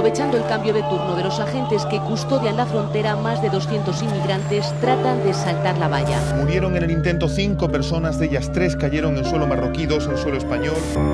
Aprovechando el cambio de turno de los agentes que custodian la frontera, más de 200 inmigrantes tratan de saltar la valla. Murieron en el intento cinco personas, de ellas tres cayeron en suelo marroquí, dos en suelo español.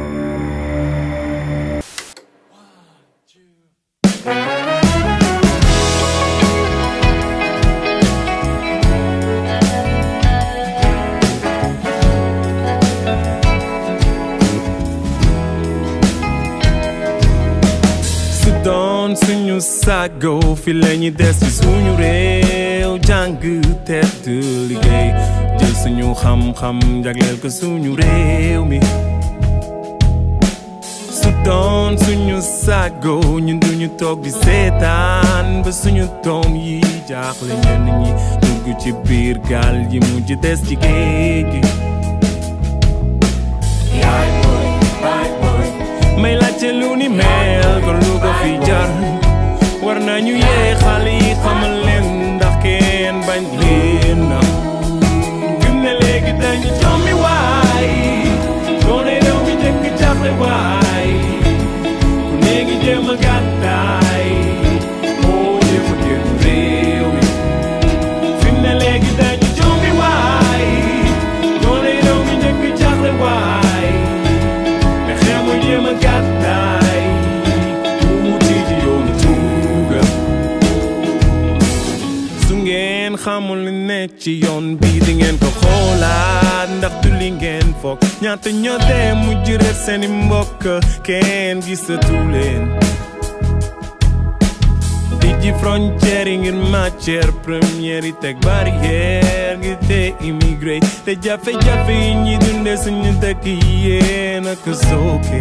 su doon suñu sago fi lañu des ci suñu réew jàng tedd liggéey jël suñu xam-xam jagleel ko suñu réew mi su doon suñu sago ñun duñu toog di seetaan ba suñu doom yi jaaxle ñenn ñi dugg ci biir gaal yi mujj des ci géej gi may laajte lu ni mel kon lu ko fi jar war nañu yee xale yi xamal leen ndax kenn bañ leen na gëm ne léegi dañu jommi waay doone réew mi jëkk jaaxle waay ku ne ngi jéem a gàddaay oo jéem a génn réew mi fi mu ne léegi dañu jommi waay doone réew mi jëkk jaaxle waay pexe mu jéem a gàddaay wuti ji yoonu tuuga su ngeen xamul li ne ci yoon bi di ngeen ko xoolaat ndax du li ngeen foog ñaata ñoo dee mujj réer seeni mbokk kenn gisatu leen tijji frontière yi ngir matière première yi teg barrière ngir te immigré te jafe-jafe yi ñi dunde suñu dëkk yi yéen a ko sooke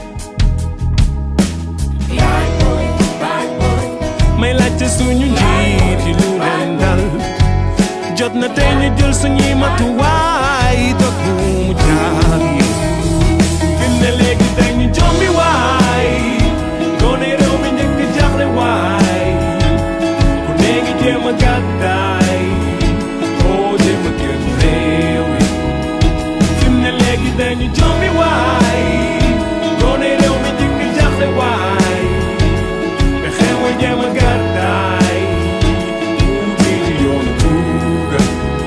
may laajte suñu njiit yi lu leen dal jot na tey ñu jël suñuy matuwaay dog bu mu jaar yi fi mu ne léegi dañu jombi waay doone réew mi njëkk jaaxle waay ku ne ngi jéem a gàddaay oo jéem a génn réew mi fi mu ne léegi dañu jombi waay doone réew mi njëkk jaaxle waay pexe mooy jéem a gàddaay wuti ji yoonu tuugal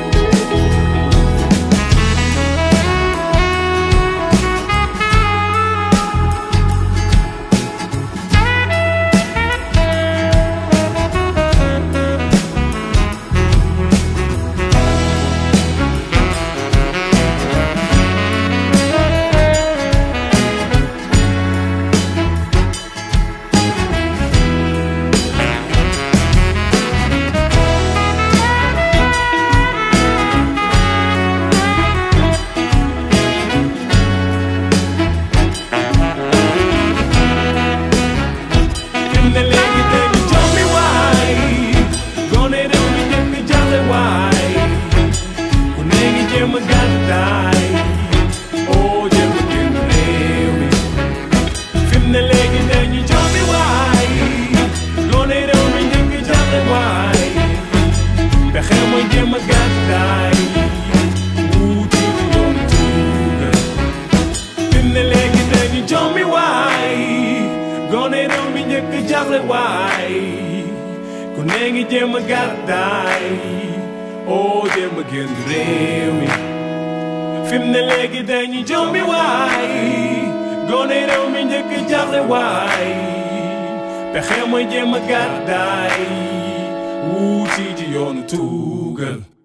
fi mu ne léegi dañu jommi waay gone réew mi njëkk jàlle waay ku ne ngi jéem a gàddaay oo jéem a génn réew mi fi mu ne léegi dañu jommi waay gone réew mi njëkk jàlle waay pexe mooy jéem a gàddaay wuti yoon tuugal fi mu ne léegi dañu jommi waay gone réew mi njëkk jaaxle waay ku ne ngi jéem a gàddaay oo jéem a génn réew mi fi mu ne léegi dañu jommi waay gone réew mi njëkk jaaxle waay pexe mooy jéem a gàddaay wuti ji yoonu tuugal